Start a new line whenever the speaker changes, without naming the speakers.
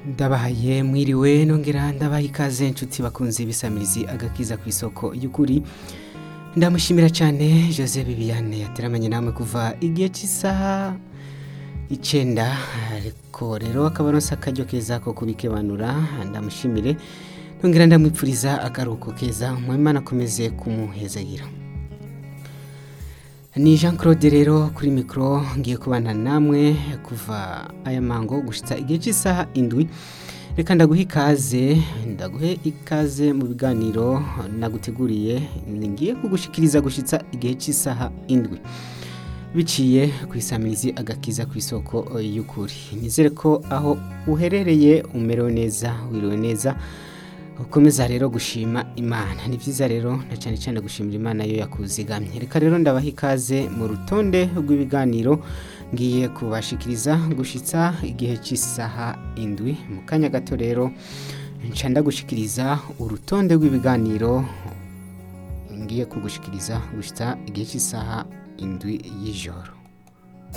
ndabahaye mwiriwe nongera ndabaha ikaze inshuti bakunze ibisamirizi agakiza ku isoko y'ukuri ndamushimira cyane jose bibiane yateramanye namwe kuva igihe cy'isaha icyenda ariko rero akaba aronse akaryo keza ko kubikebanura ndamushimire nongera ndamwipfuriza akaruhuko keza mwimana akomeze kumuhezagira ni jean claude rero kuri mikoro ngiye kubana namwe kuva aya mango gushyitsa igihe cy'isaha indwi reka ndaguhe ikaze ndaguhe ikaze mu biganiro naguteguriye ngiye kugushikiriza gushyitsa igihe cy'isaha indwi biciye ku isamirizi agakiza ku isoko y'ukuri nizere ko aho uherereye umerewe neza wiriwe neza ukomeza rero gushima imana ni byiza rero na cyane cyane gushimira imana yo yakuzigamye reka rero ndabaha ikaze mu rutonde rw'ibiganiro ngiye kubashikiriza gushyitsa igihe cy'isaha indwi mu kanya gato rero nca ndagushikiriza urutonde rw'ibiganiro ngiye kugushikiriza gushyitsa igihe cy'isaha indwi y'ijoro